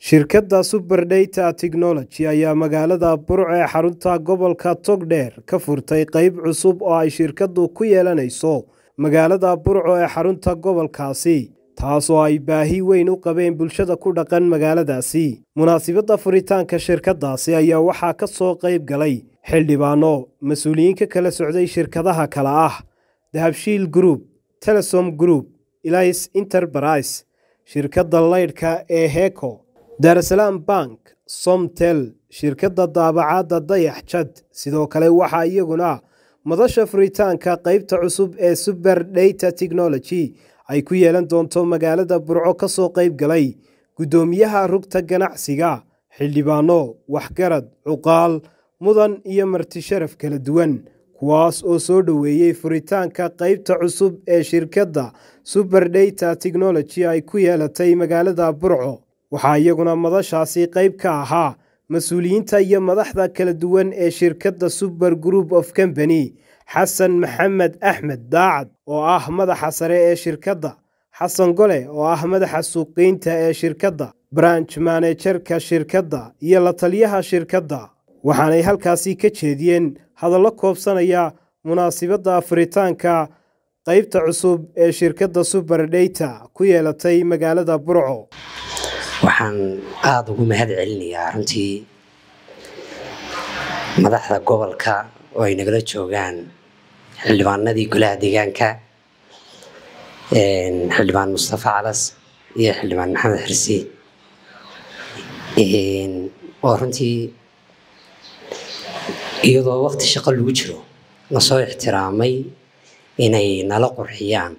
Shirkadda Superdata Technology ayaa magaalada Burco ee xarunta gobolka Togdheer ka furtay qayb cusub oo ay shirkaddu ku yeelanayso magaalada Burco ee xarunta gobolkaasi taasoo ay baahi weyn u qabeen bulshada ku dhaqan magaaladaasi munaasabadda furitaanka shirkaddaasi ayaa waxaa ka soo qayb galay xildhibaano mas-uuliyiin ka kala socday shirkadaha kale ah dahabshiil group telesom group elais enterprise shirkadda laydhka ee heko daarasalaam bank somtel shirkadda daabacadda dayax jad sidoo kale waxaa iyaguna madasha furitaanka qaybta cusub ee suber data technology ay ku yeelan doonto magaalada burco ka soo qayb galay guddoomiyaha rugta ganacsiga xildhibaano waxgarad cuqaal mudan iyo marti sharaf kala duwan kuwaas oo soo dhoweeyey furitaanka qaybta cusub ee shirkadda suber data technology ay ku yeelatay magaalada burco waxaa iyaguna madashaasi qayb ka ahaa mas-uuliyiinta iyo madaxda kala duwan ee shirkadda suber group of company xasan maxamed axmed daacad oo ah madaxa sare ee shirkadda xasan gole oo ah madaxa suuqiynta ee shirkadda branch manejerka shirkadda iyo la taliyaha shirkadda waxaanay halkaasi ka jeediyeen hadallo koobsanaya munaasibadda furitaanka qaybta cusub ee shirkadda suber data ku yeelatay magaalada burco waxaan aada ugu mahad celinayaa runtii madaxda gobolka oo ay nagala joogaan xildhibaanadii golaha deegaanka xildhibaan mustafa calas iyo xildhibaan maxamed xirsi oo runtii iyadoo waqti shaqo lagu jiro nasoo ixtiraamay inay nala qurxiyaan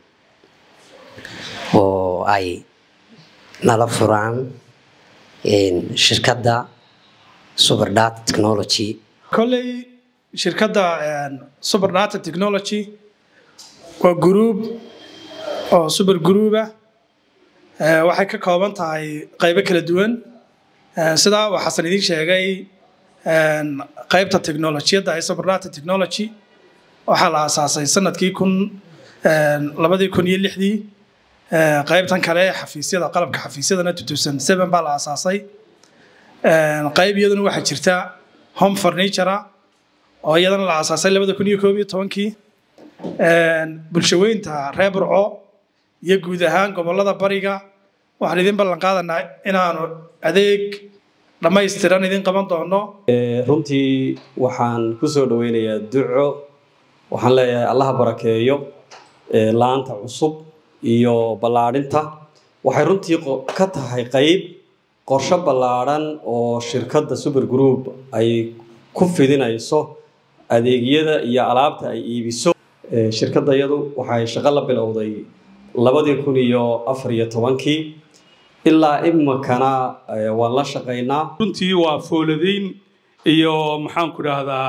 oo ay nala furaan shirkadda superdata technology kolley shirkadda superdata technology waa gruub oo super gruuba waxay ka kooban tahay qaybo kala duwan sidaa uu xasan idiin sheegay qaybta technolojiyadda ee superdata technology waxaa la aasaasay sanadkii kun labadii kun iyo lixdii qaybtan kale xafiisyada qalabka xafiisyadana baa la aasaasay qayb iyaduna waxaa jirta home furnitura oo iyadana la aasaasay labada kun iyo koob iyo tobankii bulshaweynta reer burco iyo guud ahaan gobolada bariga waxaan idin ballan qaadanaa inaanu adeeg dhammaystiran idin qaban doono runtii waxaan ku soo dhoweynayaa duco waxaan leeyahay allaha barakeeyo laanta cusub iyo ballaadhinta waxay runtii ka tahay qayb qorsho ballaadhan oo shirkadda super group ay ku fidinayso adeegyada iyo alaabta ay iibiso shirkadda iyadu waxay shaqo la bilowday labadii kun iyo afar iyo tobankii ilaa iminkana waan la shaqaynaa runtii waa fooladayn iyo maxaanku dhahdaa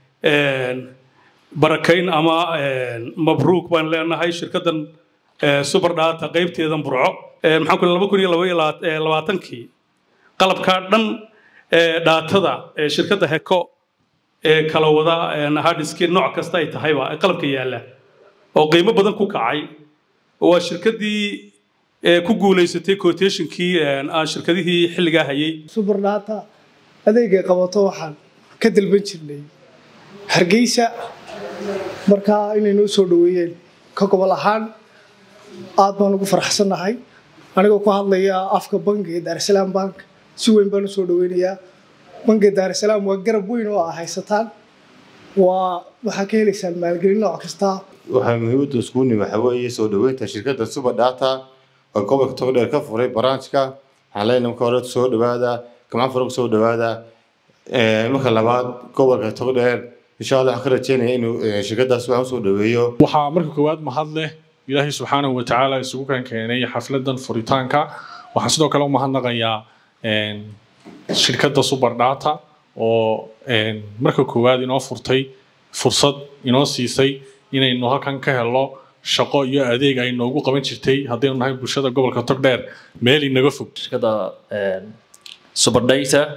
barakayn ama mabruuk baan leenahay shirkaddan superdata qaybteedan burco maxaan ku laba kun iyo laba labaatankii qalabkaa dhan dhaatada shirkadda heko ee kala wada hadiski nooc kasta ay tahayba qalabka yaalla oo qiimo badan ku kacay waa shirkaddii ku guulaysatay quotationkii aan shirkadihii xilligaa hayay superdata adeegay qabato waxaan ka dalban jirnay hargeysa markaa inay noo soo dhoweeyeen ka gobol ahaan aad baan ugu faraxsannahay anigoo ku hadlaya afka bangiga daarasalaam bank si weyn baan u soo dhoweynayaa bangiga daarasalaam waa garab weyn oo aa haysataan waa waxaa ka helaysaan maalgelin nooc kasta waxaa muhiimadda iskuuni waxa weeye soo dhoweynta shirkadda superdata oo gobolka togdheer ka furay baraanjka waxaan leenahay marka hore soo dhowaada gamcan fara soo dhowaada marka labaad gobolka togdheer insha allah waxaan ka rajeynaya inuu shirkaddaas waxaan usoo dhoweeyo waxaa marka koowaad mahad leh ilaahay subxaanahu watacaala isugu kan keenay xafladan furitaanka waxaan sidoo kale u mahadnaqayaa shirkadda superdata oo marka koowaad inoo furtay fursad inoo siisay inaynu halkan ka helo shaqo iyo adeeg ay noogu qaban jirtay haddaynu nahay bulshada gobolka togdheer meel inaga fog shirkadda superdata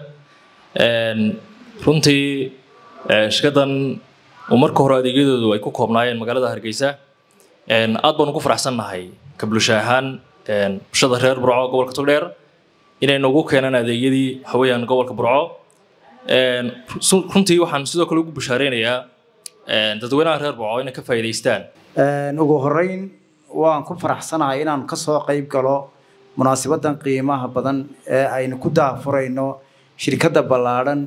runtii shirkaddan marka hore adeegyadoodu ay ku koobnaayeen magaalada hargeysa aad baan ugu faraxsannahay ka bulsho ahaan bulshada reer burco gobolka togdheer inay noogu keenaan adeegyadii waxaweyaan gobolka burco runtii waxaan sidoo kale ugu bashaareynayaa dadweynaha reer burco inay ka faa'iidaystaan ugu horeyn waan ku faraxsanahay inaan kasoo qayb galo munaasabadan qiimaha badan ee aynu ku daafurayno shirkadda ballaadhan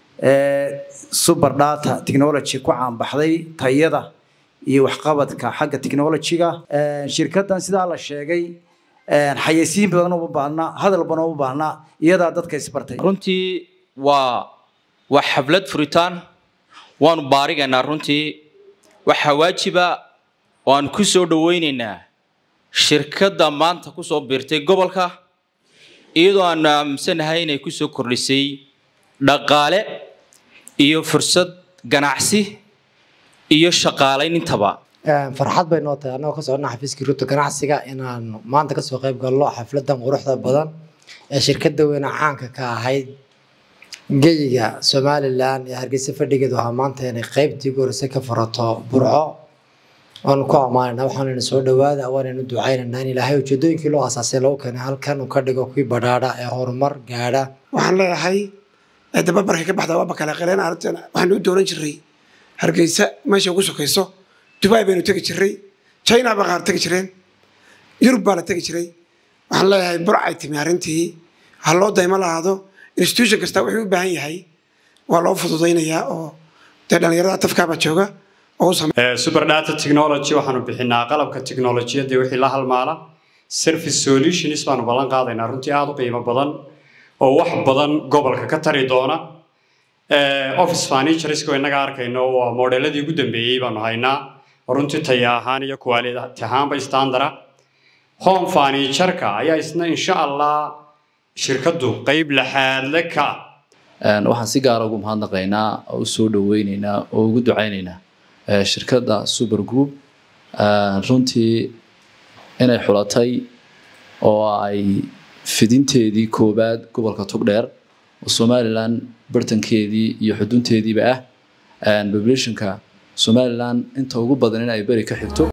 ee super data technology ku caanbaxday tayada iyo waxqabadka xagga technology-ga shirkaddan sidaa la sheegay xayeysiin badan uma baahna hadal badan uma baahna iyadaa dadka isbartay runtii waa waa xaflad furitaan waanu baarigaynaa runtii waxaa waajiba waanu ku soo dhoweynaynaa shirkadda maanta kusoo biirtay gobolka iyadoo aanu aaminsanahay inay kusoo kordhisay dhaqaale iyo fursad ganacsi iyo shaqaalayn intaba farxad bay noo tahay annagoo ka soconna xafiiskii rugta ganacsiga inaan maanta kasoo qayb galno xafladan quruxda badan ee shirkadda weyne caanka ka ahayd geyiga somalilan ee hargeysa fadhigeedu ahaa maanta inay qaybtii ugu horreysay ka furato burco waanu ku ammaanayna waxaanayna soo dhawaada waanaynu ducaynaynaa in ilaahay ujeedooyinkii loo asaasay lagu keenay halkan uu ka dhigo kuwii badhaadha ee horumar gaadha waxaan leeyahay dababarka ka baxda waaba kala qaleen arrintan waxaan u doonan jiray hargeysa meesha ugu sokayso dubai baynu tegi jiray china baa qaar tegi jireen yurub baa la tegi jiray waxaan leeyahay burcay timi arrintii ha loo daymo lahaado institution kasta wuxuu u baahan yahay waa loo fududaynayaa oo dee dhallinyarada tafkaabaa jooga super data technology waxaanu bixinaa qalabka tiknolojiyadda wixii la halmaala service solutions baanu ballan qaadaynaa runtii aada u qiimo badan oo wax badan gobolka ka tari doona office furnitureska innaga arkayno waa modeeladii ugu dambeeyey baanu haynaa oo runtii taya ahaan iyo quality ahaanba standara home furnitureka ayaa isna insha allah shirkaddu qeyb laxaadle ka waxaan si gaara ugu mahadnaqaynaa oo u soo dhoweynaynaa oo ugu ducaynaynaa shirkadda super group runtii inay xulatay oo ay fidinteedii koowaad gobolka togdheer oo somalilan bartankeedii iyo xudunteediiba ah populationka somalilan inta ugu badan in ay beri ka xigto